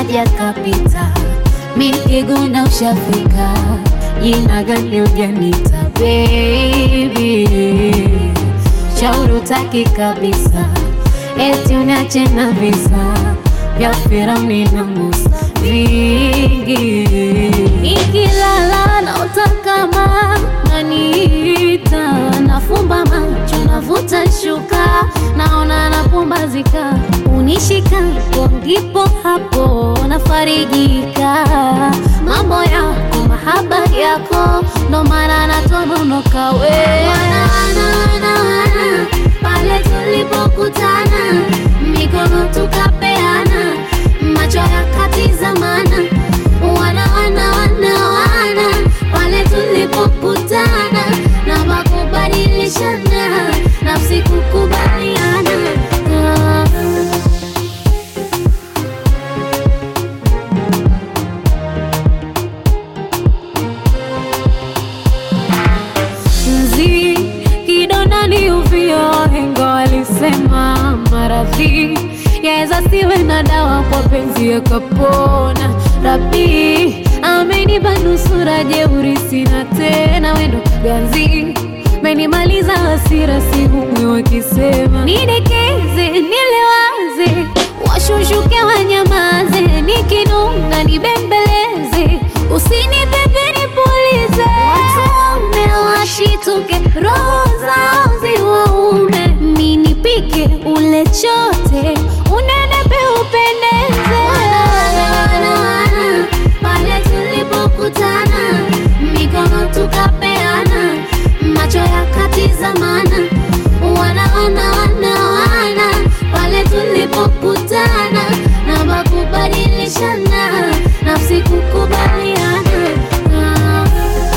kaja kapita, mikiguna ushafika, jina gani ujanita baby, shauri utaki kabisa, eti uniache na visa vya Firauni na Musa vingi, nikilala naota kama naniita, nafumba macho navuta shuka, naona napumbazika, unishikapo ndipo hapo nafarijika, mambo yako mahaba yako, ndo maana natononoka we wana, wana, wana, wana, pale tulipokutana mikono tukapeana, macho yakatizamana, wana wana wana wana, pale tulipokutana na makubadilishana, nafsi kukubaliana ah. mzi kidondani uvio wahenga walisema maradhi yaweza siwe na dawa kwa penzi yakapona rabi amenipa nusura jeuri sina tena wendo ganzi menimaliza hasira sihumwi wakisema nidekeze nilewaze washushuke wanyamaze nikinunga nibembeleze usinipepe nipulize watume washituke roho zao ziwaume ninipike ule chote unenepe upendeze pale tulipokutana mikono tukapeana macho yakatizamana wana wana wana wana pale tulipokutana na makubadilishana nafsi kukubaliana ah.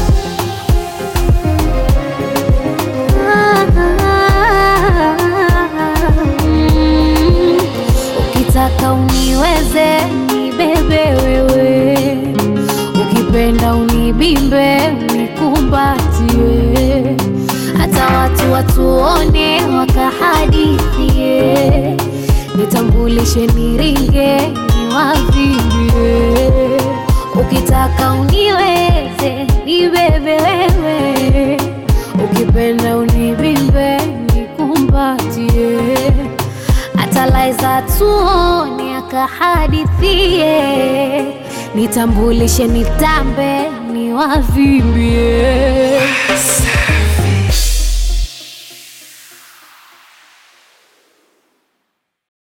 Mm. Ukitaka uniweze nibebe wewe, ukipenda unibimbe unikumbatie, hata watu watuone wakahadithie, nitambulishe niringe niwavimbie. Ukitaka uniweze nibebe wewe, ukipenda unibimbe nikumbatie hata laiza tuone akahadithie, nitambulishe nitambe niwavimbie.